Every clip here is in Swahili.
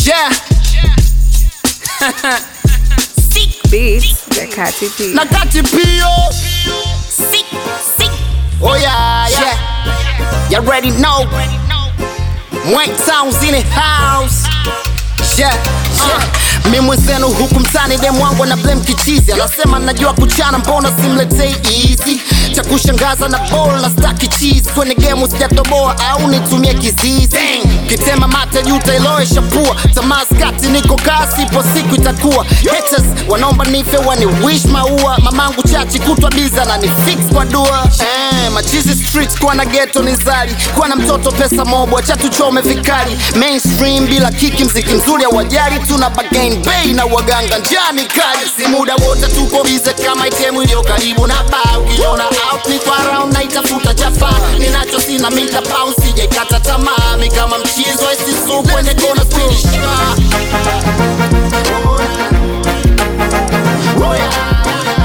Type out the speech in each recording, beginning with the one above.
Yeah. Sick. Beats vya Kati P. Na kati pio. Sick. Sick. Oh yeah, yeah. You already know. Mwank Sounds in the house. Yeah. Uh. Mi mwenzenu huku mtani dem wangu na blame kichizi anasema najua kuchana mbona simletei easy cha kushangaza na ball na staki cheese kwenye game sijatoboa au nitumie kizizi kitema mate juu tailoesha pua tamaskati niko kasi po siku itakuwa haters wanaomba nife wani wish maua mamangu chachi kutwa biza na ni fix kwa dua eh, machizi street kuwa na ghetto ni zali kuwa na mtoto pesa mobwa cha tuchome vikali mainstream bila kiki mziki mzuri awajali tuna bagain bay na waganga njani kali si muda wote tuko bize kama itemu iliyo karibu na ba ukiona out ni kwa round na itafuta chapa ninacho sina mita pound sijaikata tamaa mi kama mchizo isisu kwenye kona finish Oh yeah.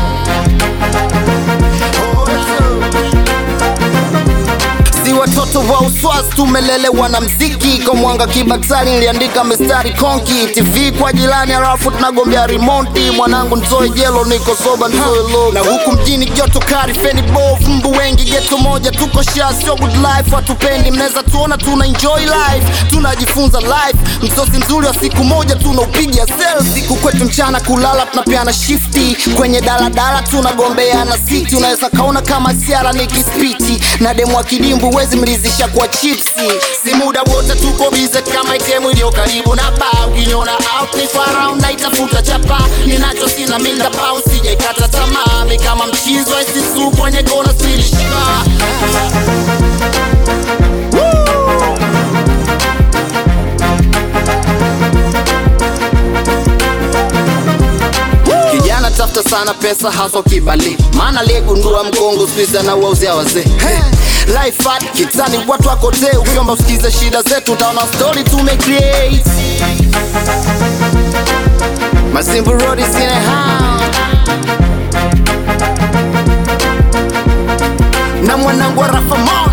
si watoto wa uswazi tumelelewa na mziki kwa mwanga kibatali niliandika mistari konki tv kwa jirani halafu tunagombea rimonti mwanangu ntoe jelo niko soba ntoe lo na huku mjini joto kari feni bovu mbu wengi geto moja tuko sha sio good life watupendi mnaweza tuona tuna enjoy life tunajifunza life msosi mzuri wa siku moja tunaupiga sel siku kwetu mchana kulala tunapeana shifti kwenye daladala tunagombeana siti unaweza kaona kama siara ni kispiti na demu wa kidimbu wezi mlizisha kwa chipsi si muda wote tuko bize kama itemu iliyo karibu na ba ukiniona out ni for round na itafuta chapa ninacho sina minda pound sijaikata tamaa mi kama mchizo isisu kwenye kona stilishika kijana tafuta sana pesa hasa kibali maana aliyegundua mkongo squeeze na wauzia wazee hey. Life hard kitani watu wakotee ukiomba usikize shida zetu utaona story tumecreate Masimbu Road is in a house na mwanangu wa Rafa Mo